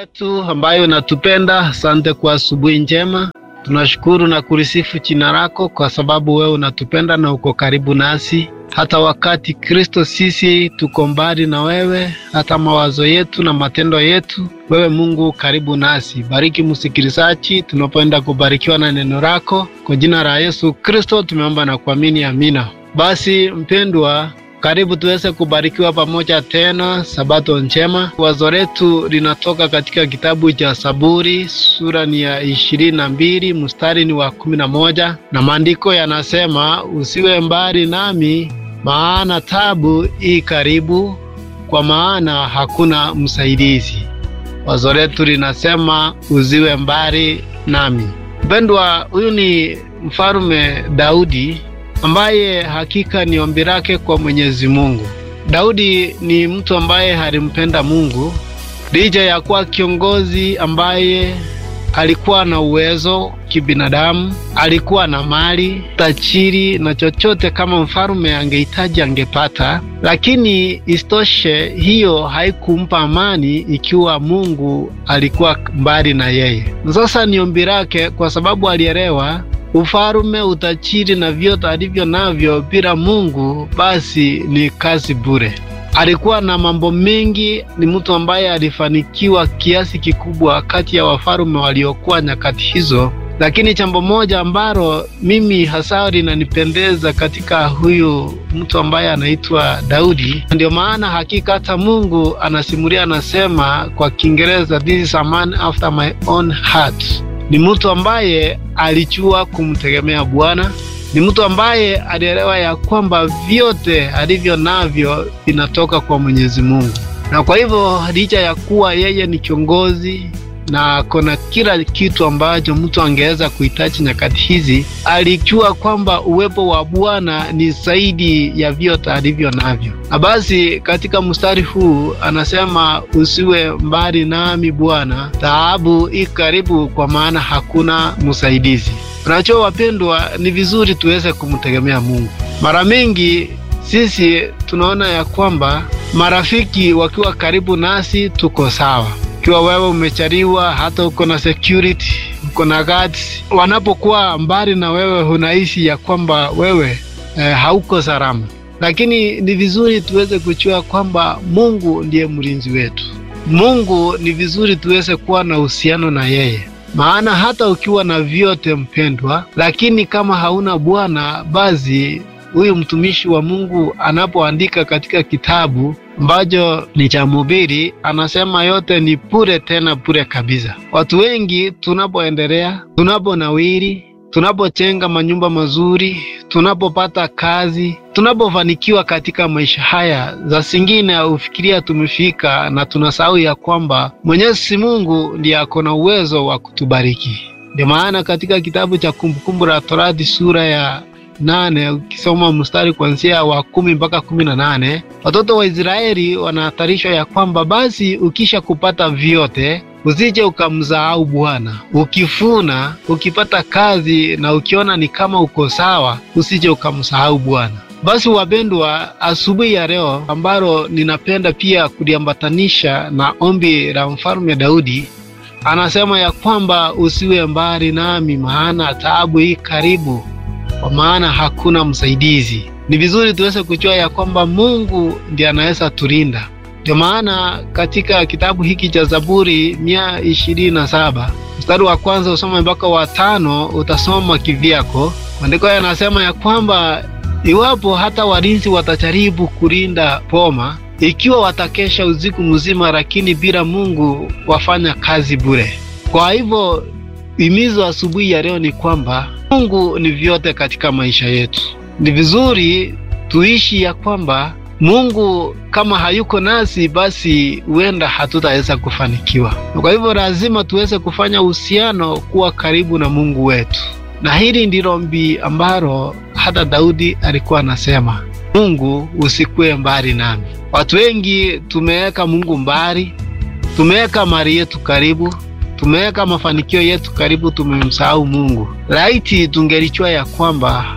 wetu ambayo unatupenda, asante kwa asubuhi njema. Tunashukuru na kulisifu jina lako kwa sababu wewe unatupenda na uko karibu nasi, hata wakati Kristo sisi tuko mbali na wewe, hata mawazo yetu na matendo yetu, wewe Mungu karibu nasi. Bariki msikilizaji tunapoenda kubarikiwa na neno lako, kwa jina la Yesu Kristo tumeomba na kuamini, amina. Basi mpendwa karibu tuweze kubarikiwa pamoja tena, sabato njema. Wazo letu linatoka katika kitabu cha Zaburi, sura ni ya ishirini na mbili mstari ni wa kumi na moja na maandiko yanasema, usiwe mbali nami, maana tabu i karibu, kwa maana hakuna msaidizi. Wazo letu linasema usiwe mbali nami. Mpendwa, huyu ni mfalume Daudi ambaye hakika ni ombi lake kwa Mwenyezi Mungu. Daudi ni mtu ambaye alimpenda Mungu licha ya kuwa kiongozi ambaye alikuwa na uwezo kibinadamu, alikuwa na mali tajiri na chochote kama mfalume angehitaji angepata, lakini isitoshe hiyo haikumpa amani ikiwa Mungu alikuwa mbali na yeye. Sasa ni ombi lake kwa sababu alielewa ufalume, utajiri na vyote alivyo navyo bila Mungu basi ni kazi bure. Alikuwa na mambo mengi, ni mtu ambaye alifanikiwa kiasi kikubwa kati ya wafalume waliokuwa nyakati hizo, lakini jambo moja ambalo mimi hasa linanipendeza katika huyu mtu ambaye anaitwa Daudi, ndio maana hakika hata Mungu anasimulia, anasema kwa Kiingereza, this is a man after my own heart ni mtu ambaye alijua kumtegemea Bwana. Ni mtu ambaye alielewa ya kwamba vyote alivyo navyo vinatoka kwa Mwenyezi Mungu, na kwa hivyo licha ya kuwa yeye ni kiongozi na kona kila kitu ambacho mtu angeweza kuhitaji nyakati hizi, alijua kwamba uwepo wa Bwana ni zaidi ya vyote alivyo navyo. Na basi katika mstari huu anasema, usiwe mbali nami Bwana, taabu i karibu, kwa maana hakuna msaidizi. Unajua wapendwa, ni vizuri tuweze kumtegemea Mungu. Mara mingi sisi tunaona ya kwamba marafiki wakiwa karibu nasi tuko sawa ikiwa wewe umechariwa, hata uko na security, uko na guards, wanapokuwa mbali na wewe, unahisi ya kwamba wewe eh, hauko salama. Lakini ni vizuri tuweze kujua kwamba Mungu ndiye mlinzi wetu. Mungu ni vizuri tuweze kuwa na uhusiano na yeye, maana hata ukiwa na vyote mpendwa, lakini kama hauna Bwana, basi huyu mtumishi wa Mungu anapoandika katika kitabu ambacho ni cha Mhubiri anasema yote ni bure, tena bure kabisa. Watu wengi tunapoendelea, tunaponawiri, tunapojenga manyumba mazuri, tunapopata kazi, tunapofanikiwa katika maisha haya, za zingine ufikiria tumefika na tunasahau ya kwamba Mwenyezi Mungu ndiye ako na uwezo wa kutubariki. Ndio maana katika kitabu cha Kumbukumbu la Torati sura ya nane ukisoma mstari kuanzia wa kumi mpaka kumi na nane watoto wa Israeli wanahatarishwa ya kwamba basi ukisha kupata vyote usije ukamsahau Bwana. Ukifuna, ukipata kazi na ukiona ni kama uko sawa, usije ukamsahau Bwana. Basi wapendwa, asubuhi ya leo ambalo ninapenda pia kuliambatanisha na ombi la mfalme Daudi, anasema ya kwamba usiwe mbali nami, maana taabu hii karibu kwa maana hakuna msaidizi. Ni vizuri tuweze kujua ya kwamba Mungu ndiye anaweza tulinda. Ndio maana katika kitabu hiki cha Zaburi mia ishirini na saba mstari wa kwanza usome mpaka wa tano utasoma kivyako. Maandiko yanasema ya kwamba iwapo hata walinzi watajaribu kulinda poma, ikiwa watakesha usiku mzima, lakini bila Mungu wafanya kazi bure. Kwa hivyo himizo asubuhi ya leo ni kwamba Mungu ni vyote katika maisha yetu. Ni vizuri tuishi ya kwamba Mungu kama hayuko nasi, basi huenda hatutaweza kufanikiwa. Kwa hivyo lazima tuweze kufanya uhusiano, kuwa karibu na Mungu wetu, na hili ndilo ombi ambalo hata Daudi alikuwa anasema, Mungu usikuwe mbali nami. Watu wengi tumeweka Mungu mbali, tumeweka mali yetu karibu tumeweka mafanikio yetu karibu, tumemsahau Mungu. Laiti tungelijua ya kwamba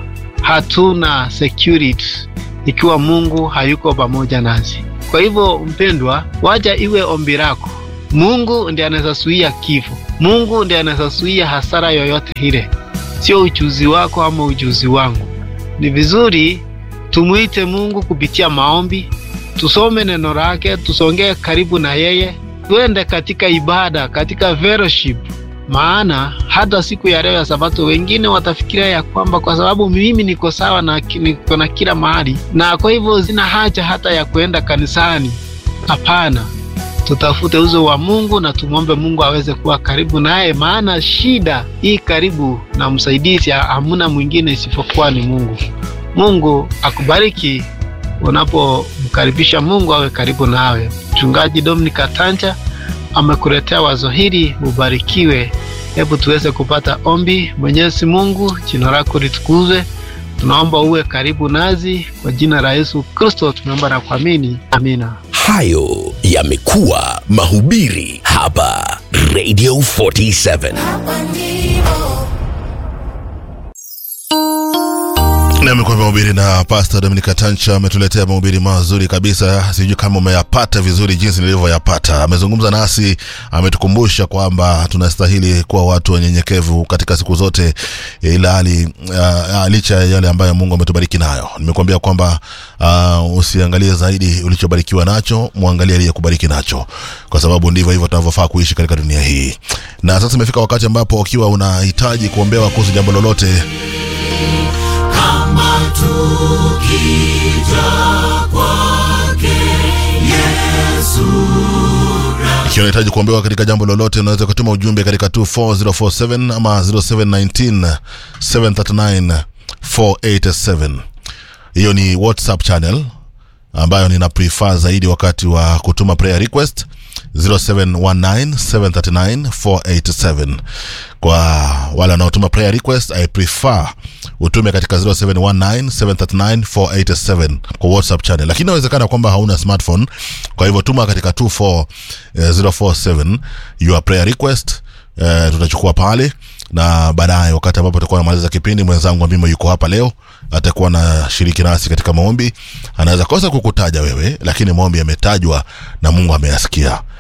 hatuna security ikiwa Mungu hayuko pamoja nasi. Kwa hivyo, mpendwa, wacha iwe ombi lako Mungu ndiye anaweza zuia kifo. Mungu ndiye anaweza zuia hasara yoyote ile, sio ujuzi wako ama ujuzi wangu. Ni vizuri tumuite Mungu kupitia maombi, tusome neno lake, tusongee karibu na yeye, tuende katika ibada, katika fellowship. Maana hata siku ya leo ya Sabato wengine watafikiria ya kwamba kwa sababu mimi niko sawa na niko na kila mahali, na kwa hivyo sina haja hata ya kuenda kanisani. Hapana, tutafute uso wa Mungu na tumwombe Mungu aweze kuwa karibu naye, maana shida hii karibu na msaidizi hamuna mwingine isipokuwa ni Mungu. Mungu akubariki unapomkaribisha Mungu awe karibu nawe. Mchungaji Dominic Atanja amekuletea wazo hili, ubarikiwe. Hebu tuweze kupata ombi. Mwenyezi Mungu, jina lako litukuzwe. Tunaomba uwe karibu nazi, kwa jina la Yesu Kristo tumeomba na kuamini, amina. Hayo yamekuwa mahubiri hapa Radio 47. Namekuwa mahubiri na Pastor Dominica Tancha ametuletea mahubiri mazuri kabisa. Sijui kama umeyapata vizuri jinsi nilivyoyapata. Amezungumza nasi, ametukumbusha kwamba tunastahili kuwa watu wanyenyekevu katika siku zote, ila hali uh, licha ya yale ambayo Mungu ametubariki nayo. Nimekuambia kwamba uh, usiangalie zaidi ulichobarikiwa nacho, muangalie aliyekubariki nacho, kwa sababu ndivyo hivyo tunavyofaa kuishi katika dunia hii. Na sasa imefika wakati ambapo ukiwa unahitaji kuombewa kuhusu jambo lolote kama tukija kwake Yesu ikiwa unahitaji kuombewa katika jambo lolote unaweza kutuma ujumbe katika 24047 ama 0719 739 487 hiyo ni whatsapp channel ambayo nina prefer zaidi wakati wa kutuma prayer request 0719739487 kwa wale wanaotuma prayer request i prefer utume katika 0719739487 kwa whatsapp channel lakini inawezekana kwamba hauna smartphone kwa hivyo tuma katika 24047 your prayer request uh, tutachukua pale na baadaye wakati ambapo tutakuwa namaliza kipindi mwenzangu ambimo yuko hapa leo atakuwa na shiriki nasi katika maombi anaweza kosa kukutaja wewe lakini maombi yametajwa na mungu ameyasikia